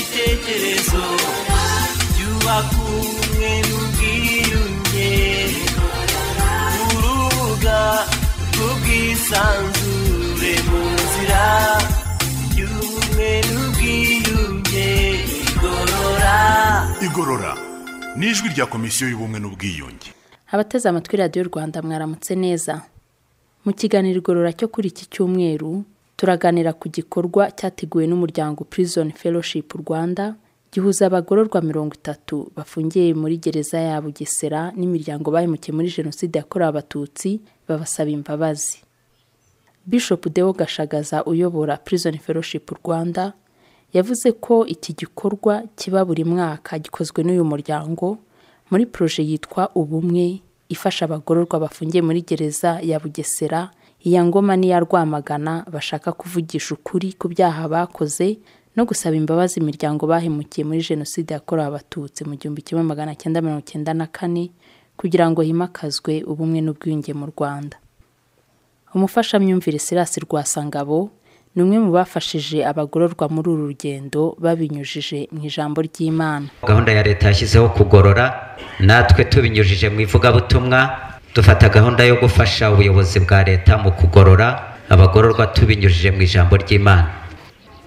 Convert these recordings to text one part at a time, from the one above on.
ibitekerezo byubaka ubumwe n'ubwiyunge urubuga rw'ubwisanzure mu nzira y'ubumwe n'ubwiyunge igorora igorora ni ijwi rya komisiyo y'ubumwe n'ubwiyunge abateze amatwi radiyo rwanda mwaramutse neza mu kiganiro igorora cyo kuri iki cyumweru turaganira ku gikorwa cyateguwe n'umuryango prison fellowship rwanda gihuza abagororwa mirongo itatu bafungiye muri gereza ya bugesera n'imiryango bahemukiye muri jenoside yakorewe abatutsi babasaba imbabazi bishop deo gashagaza uyobora prison fellowship rwanda yavuze ko iki gikorwa kiba buri mwaka gikozwe n'uyu muryango muri proje yitwa ubumwe ifasha abagororwa bafungiye muri gereza ya bugesera iya ngoma n'iya rwamagana bashaka kuvugisha ukuri ku byaha bakoze no gusaba imbabazi imiryango bahemukiye muri jenoside yakorewe abatutsi mu gihumbi kimwe magana cyenda mirongo cyenda na kane kugira ngo himakazwe ubumwe n'ubwiyunge mu rwanda umufashamyumvire sirasi rwasangabo ni umwe mu bafashije abagororwa muri uru rugendo babinyujije mu ijambo ry'imana gahunda ya leta yashyizeho kugorora natwe tubinyujije mu ivugabutumwa dufata gahunda yo gufasha ubuyobozi bwa leta mu kugorora abagororwa tubinyujije mu ijambo ry'imana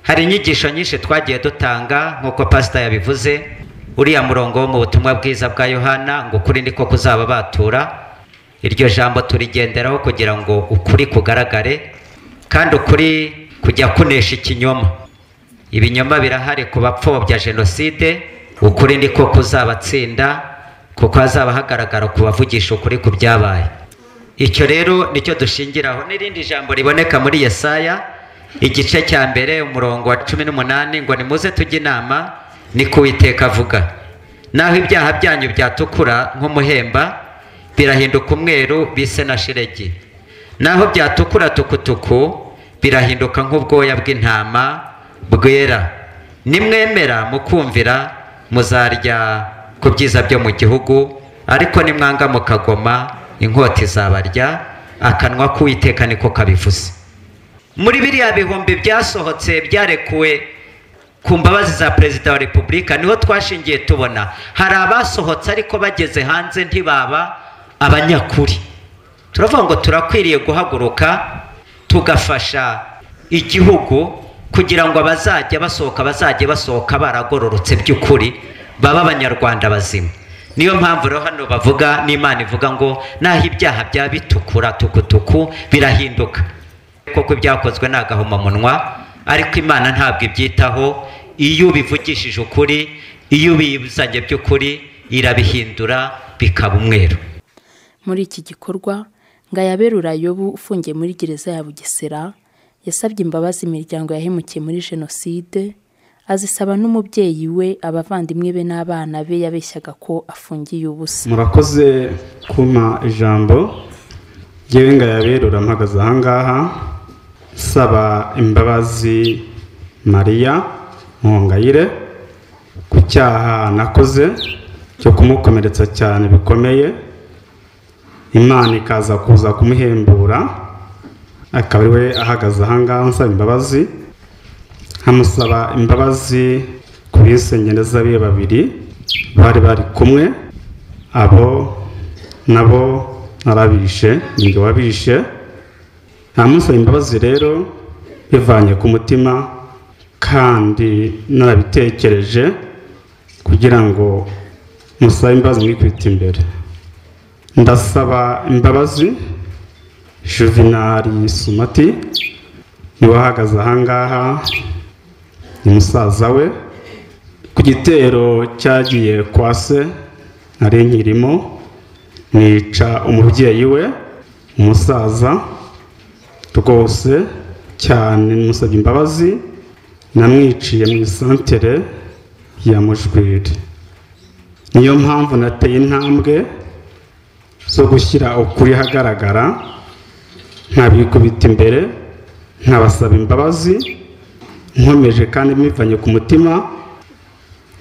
hari inyigisho nyinshi twagiye dutanga nk'uko pasita yabivuze uriya murongo wo mu butumwa bwiza bwa yohana ngo ukuri niko kuzaba batura iryo jambo turigenderaho kugira ngo ukuri kugaragare kandi ukuri kujya kunesha ikinyoma ibinyoma birahari ku bapfobya jenoside ukuri niko kuzabatsinda kuko hazaba hagaragara kubavugisha ukuri ku byabaye icyo rero nicyo dushingiraho n'irindi jambo riboneka muri yesaya igice cya mbere umurongo wa cumi n'umunani ngo nimuze tujye inama ni kuwiteka avuga naho ibyaha byanyu byatukura nk'umuhemba birahinduka umweru bise na shiregi naho byatukura tukutuku birahinduka nk'ubwoya bw'intama bwera nimwemera mukumvira muzarya ku byiza byo mu gihugu ariko nimwanga mukagoma inkota izabarya akanwa k'uwiteka niko kabivuze muri biriya bihumbi byasohotse byarekuwe ku mbabazi za perezida wa repubulika niho twashingiye tubona hari abasohotse ariko bageze hanze ntibaba abanyakuri turavuga ngo turakwiriye guhaguruka tugafasha igihugu kugira ngo abazajya basohoka bazajye basohoka baragororotse by'ukuri baba abanyarwanda bazima niyo mpamvu rero hano bavuga n'imana ivuga ngo naho ibyaha bya bitukura tukutuku birahinduka kuko ibyakozwe ni agahomamunwa ariko imana ntabwo ibyitaho iyo ubivugishije ukuri iyo ubizanye by'ukuri irabihindura bikaba umweru muri iki gikorwa Ngayabera Urayobu ufungiye muri gereza ya bugesera yasabye imbabazi imiryango yahemukiye muri jenoside azisaba n'umubyeyi we abavandimwe be n'abana be yabeshyaga ko afungiye ubusa murakoze kumpa ijambo ngewe Ngayabera urampagaze ahangaha nsaba imbabazi mariya Nkongayire ku cyaha nakoze cyo kumukomeretsa cyane bikomeye imana ikaza kuza kumuhembura akaba ari we ahagaze ahangaha ansaba imbabazi nkamusaba imbabazi ku bisengereza be babiri bari bari kumwe abo nabo narabishe ngo wabishe ntamusaba imbabazi rero bivanye ku mutima kandi narabitekereje kugira ngo musabe imbabazi mwikubita imbere ndasaba imbabazi juvenali sumati niwe ahagaze ahangaha ni musaza we ku gitero cyagiye kwa se nari nkirimo nica umubyeyi we umusaza rwose cyane musabye imbabazi namwiciye mu isantere ya mujwiri niyo mpamvu nateye intambwe zo gushyira ukuri ahagaragara nkabikubita imbere nkabasaba imbabazi nkomeje kandi mbivanye ku mutima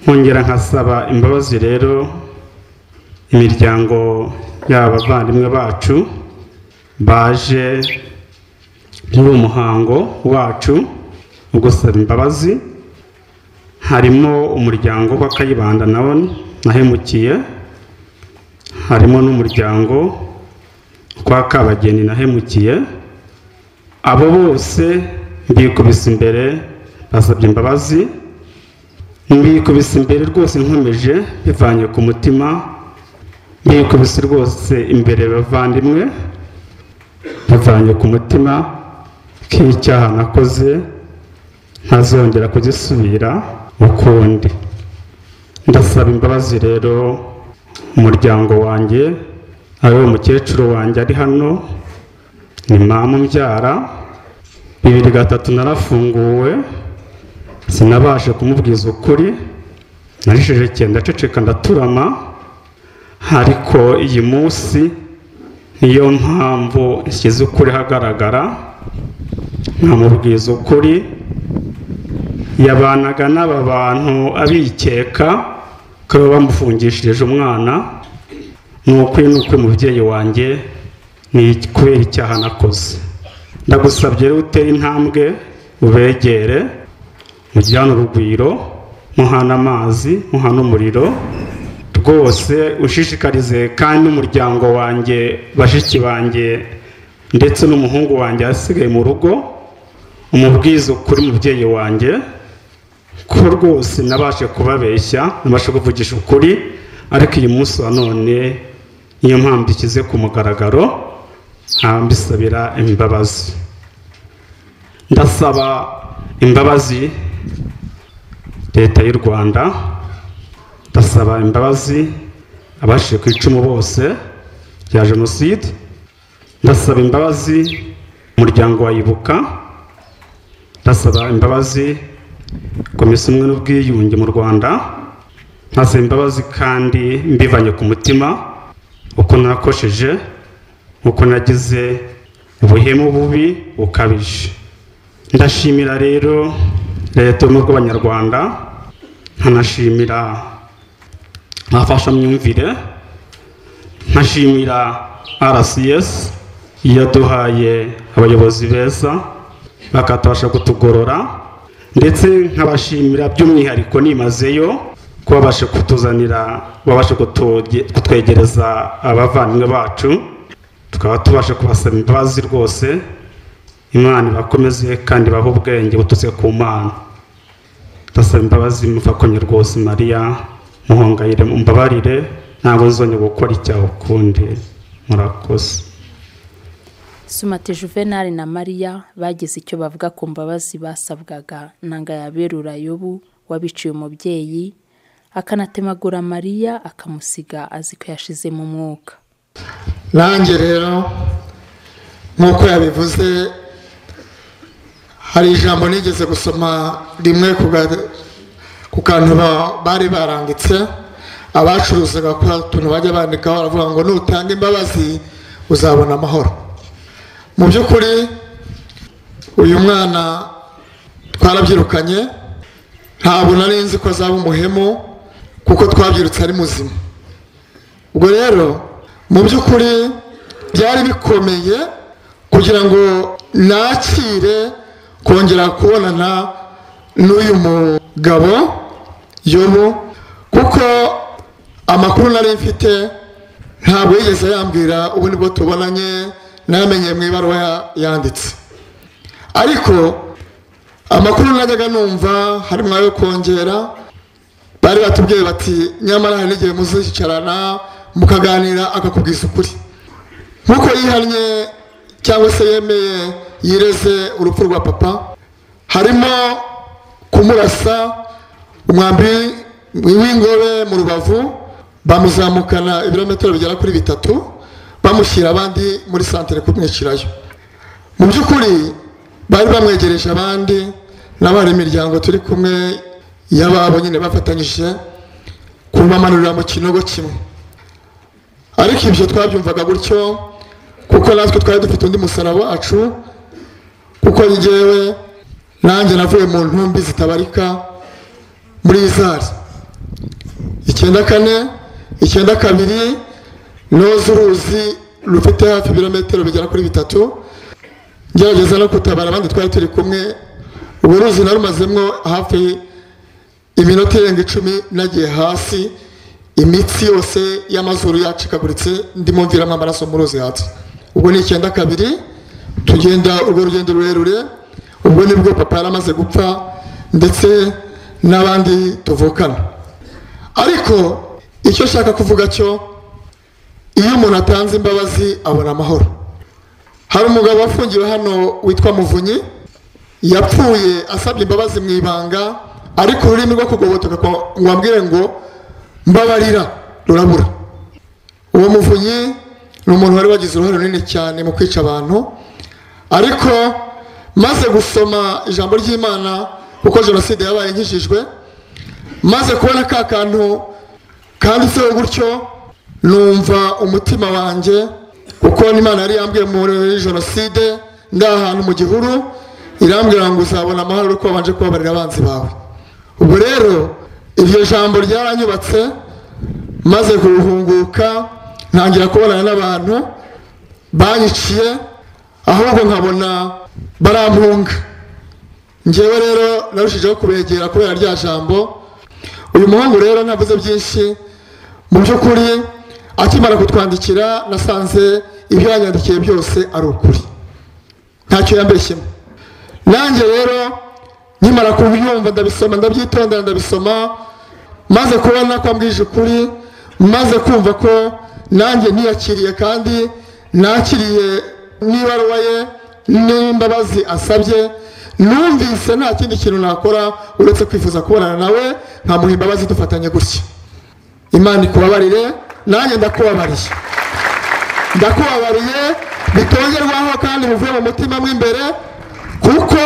nkongera nkasaba imbabazi rero imiryango y'abavandimwe bacu baje muri umuhango wacu wo gusaba imbabazi harimo umuryango w'akayibanda nawo nahemukiye harimo n'umuryango kwa kabageni nahemukiye abo bose mbikubise imbere basabye imbabazi mbikubise imbere rwose nkomeje bivanye ku mutima mbikubise rwose imbere bavandimwe bivanye ku mutima k'icyaha nakoze ntazongera kugisubira ukundi ndasaba imbabazi rero umuryango wanjye ari uwo mukecuru wanjye ari hano ni mama umbyara bibiri gatatu narafunguwe sinabashe kumubwiza ukuri narisheje ndaceceka ndaturama ariko iyi munsi niyo mpamvu nshyize ukuri hagaragara nkamubwiza ukuri yabanaga n'aba bantu abikeka ko baba bamufungishirije umwana ni ukuri ni ukuri mubyeyi wanjye ni kubera icyaha nakoze ndagusabye rero utere intambwe ubegere mujyane urugwiro muhana amazi muhana umuriro rwose ushishikarize kandi n'umuryango wanjye bashiki banjye ndetse n'umuhungu wanjye yasigaye mu rugo umubwiza ukuri mubyeyi wanjye ko rwose nabashe kubabeshya nabashe kuvugisha ukuri ariko uyu munsi wa none niyo mpamvu ishyize ku mugaragaro mbisabira imbabazi ndasaba imbabazi leta y'u rwanda ndasaba imbabazi abashije ku icumu bose rya jenoside ndasaba imbabazi umuryango wayibuka ndasaba imbabazi komisiyo umwe n'ubwiyunge mu rwanda nkasaba imbabazi kandi mbivanye ku mutima uko nakosheje uko nagize ubuhemu bubi bukabije ndashimira rero leta y'ubumwe bw'abanyarwanda nkanashimira abafashamyumvire nkashimira rcs yaduhaye abayobozi beza bakatabasha kutugorora ndetse nkabashimira by'umwihariko nimazeyo ko babasha kutuzanira babasha kutwegereza abavandimwe bacu tukaba tubasha kubasaba imbabazi rwose imana ibakomeze kandi ibahe ubwenge buturutse ku mana ndasaba imbabazi mufakonye rwose mariya muhongayire mumbabarire ntabwo nzongera gukora icyaha ukundi murakoze sumate juvenali na mariya bagize icyo bavuga ku mbabazi basabwaga nanga yaberura yobu wabiciye umubyeyi akanatemagura mariya akamusiga azi ko yashize mu mwuka nanjye rero nk'uko yabivuze hari ijambo nigeze gusoma rimwe ku ga- ku kantu ba- bari baranditse abacuruzaga kuri utuntu bajya bandikaho baravuga ngo nutanga imbabazi uzabona amahoro mu by'ukuri uyu mwana twarabyirukanye ntabwo nari nzi ko azaba umuhemu kuko twabyirutse ari muzima ubwo rero mu by'ukuri byari bikomeye kugira ngo nakire kongera kubonana n'uyu mugabo yobu kuko amakuru nari mfite ntabwo yigeze yambwira ubu nibwo tubonanye namenye mu ibaruwa ya- yanditse ariko amakuru najyaga numva harimo ayo kongera bari batubwiye bati nyamara hari n'igihe muzicarana mukaganira akakubwiza ukuri nk'uko yihannye cyangwa se yemeye yireze urupfu rwa papa harimo kumurasa umwambi w'ingobe mu rubavu bamuzamukana ibirometero bigera kuri bitatu bamushyira abandi muri santere kumwicirayo mu by'ukuri bari bamwegereje abandi n'abari imiryango turi kumwe y'ababo nyine bafatanyije kubamanurira mu kinogo kimwe ariko ibyo twabyumvaga gutyo kuko natwe twari dufite undi musaraba wacu kuko njyewe nanjye navuye mu ntumbi zitabarika muri izari icyenda kane icyenda kabiri noza uruzi rufite hafi ibirometero bigera kuri bitatu ngerageza no gutabara abandi twari turi kumwe ubu ruzi narumazemo hafi iminota irenga icumi nagiye hasi imitsi yose y'amazuru yacikaguritse ndimo mviramo amaraso mu ruzi hasi ubwo ni icyenda kabiri tugenda urwo rugendo rurerure ubwo nibwo papa yari amaze gupfa ndetse n'abandi tuvukana ariko icyo nshaka kuvuga cyo iyo umuntu atanze imbabazi abona amahoro hari umugabo wafungiwe hano witwa muvunyi yapfuye asabye imbabazi mu ibanga ariko ururimi rwo kugobotoka kwa- ngo ambwire ngo mbabarira rurabura uwo muvunyi ni umuntu wari wagize uruhare runini cyane mu kwica abantu ariko maze gusoma ijambo ry'imana kuko jenoside yabaye nkijijwe maze kubona ka kantu kanditseho gutyo numva umutima wanjye kuko n'imana yari yambwiye muri jenoside ndi ahantu mu gihuru irambwira ngo uzabona amahoro ko wabanje kubabarira abanzi bawe ubwo rero iryo jambo ryaranyubatse maze kuruhunguka ntangira kubonana n'abantu banyiciye ahubwo nkabona barampunga ngewe rero narushijeho kubegera kubera rya jambo uyu muhungu rero ntavuze byinshi mu by'ukuri akimara kutwandikira nasanze ibyo yanyandikiye byose ari ukuri ntacyo yambeshyemo nanjye rero nkimara kubyumva ndabisoma ndabyitondera ndabisoma maze kubona ko ambwije ukuri maze kumva ko nanjye ntiyakiriye kandi nakiriye n'ibaruwa ye n'imbabazi asabye numvise nta kindi kintu nakora uretse kwifuza kubonana nawe nkamuha imbabazi dufatanye gutya imana ikubabarire nanjye ndakubabariye ndakubabariye bitongerwaho kandi bivuye mu mutima mo imbere kuko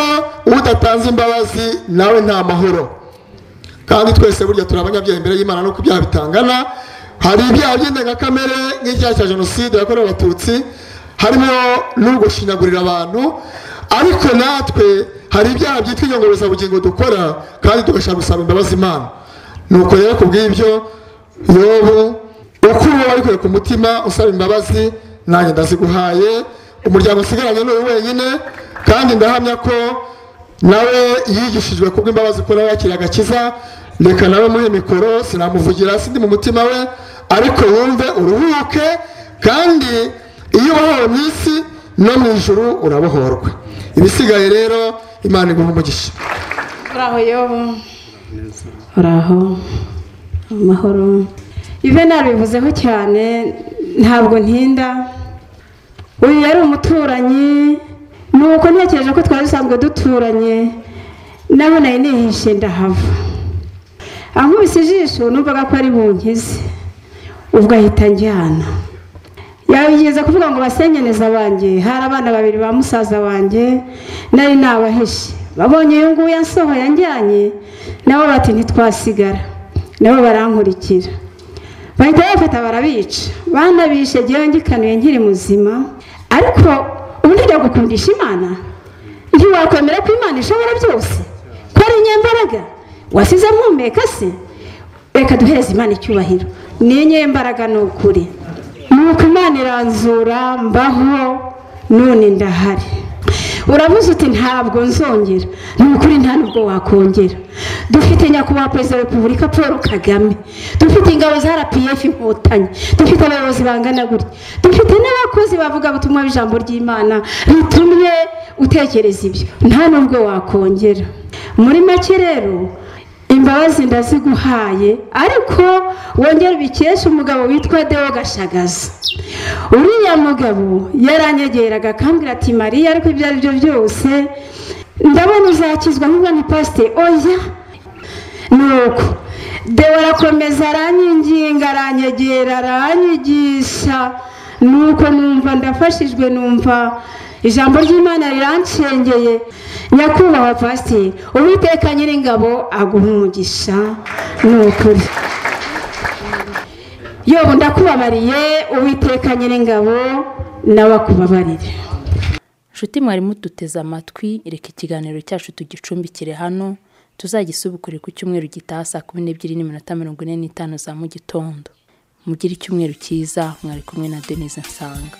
udatanze imbabazi nawe nta mahoro kandi twese burya turi abanyabyaha imbere y'imana nuko ibyaha bitangana hari ibyaha by'indengakamere nk'icyaha cya jenoside yakorewe abatutsi harimo n'ugushinyagurira abantu ariko natwe hari ibyaha byitwa inyongorezabugingo dukora kandi tugashaka gusaba imbabazi imana nuko rero ku bw'ibyo yobu uko uba wabikuye ku mutima usaba imbabazi nanjye ndaziguhaye umuryango usigaranye ni uyu wenyine kandi ndahamya ko nawe yigishijwe kubw'imbabazi ko nawe yakiriye agakiza reka nawe muhe mikoro sinamuvugira sindi mu mutima we ariko wumve uruhuke kandi iyo ubohowe mu isi no mu ijuru urabohorwa ibisigaye rero imana iguha umugisha uraho yobu uraho amahoro ive nabivuzeho cyane ntabwo ntinda uyu yari umuturanyi ni uko ntekereje ko twari dusanzwe duturanye nawe nari nihishe ndahava ankubise ijisho numvaga ko ari bunkize ubwo ahita njyana yabigeza kuvuga ngo basengeneza banjye hari abana babiri ba musaza wanjye nari nabahishe babonye uyu nguyu ansohoye anjyanye nabo bati ntitwasigara nabo barankurikira bahita bafata barabica banabishe ngewe ngikanuye nkiri muzima ariko ubu nijya gukundisha imana ntiwakwemera ko imana ishobora byose ko ari inyembaraga wasize mpumeka se reka duhereze imana icyubahiro ni inyembaraga ni ukuri nuko imana iranzura mbaho none ndahari uravuze uti ntabwo nzongera ni ukuri nta nubwo wakongera dufite nyakubahwa perezida wa repubulika paul kagame dufite ingabo za rpf inkotanyi dufite abayobozi bangana gutya dufite n'abakozi bavuga ubutumwa bw'ijambo ry'imana ritumye utekereza ibyo nta nubwo wakongera muri make rero imbabazi ndaziguhaye ariko wongera ubikesha umugabo witwa deo gashagaza uriya mugabo yaranyegeraga akambwira ati mariya ariko ibyo ari byo byose ndabona uzakizwa nk'ubwo ni pasite oya nuko deo arakomeza aranyinginga aranyegera aranyigisha nuko numva ndafashijwe numva ijambo ry'imana riranshengeye nyakubahwa pasiteri uwiteka nyiringabo aguha umugisha ni ukuri yobu ndakubabariye uwiteka nyiringabo nawe akubabarire Nshuti mwari muduteze amatwi reka ikiganiro cyacu tugicumbikire hano tuzagisubukure ku cyumweru gitaha saa kumi n'ebyiri n'iminota mirongo ine n'itanu za mu gitondo mugire icyumweru cyiza mwari kumwe na denise nsanga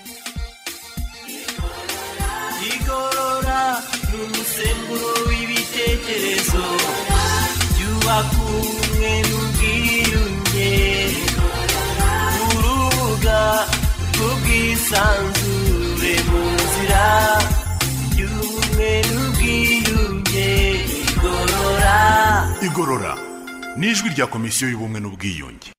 igorora ni umusemburo w'ibitekerezo byubaka igorora n'ijwi rya komisiyo y'ubumwe n'ubwiyunge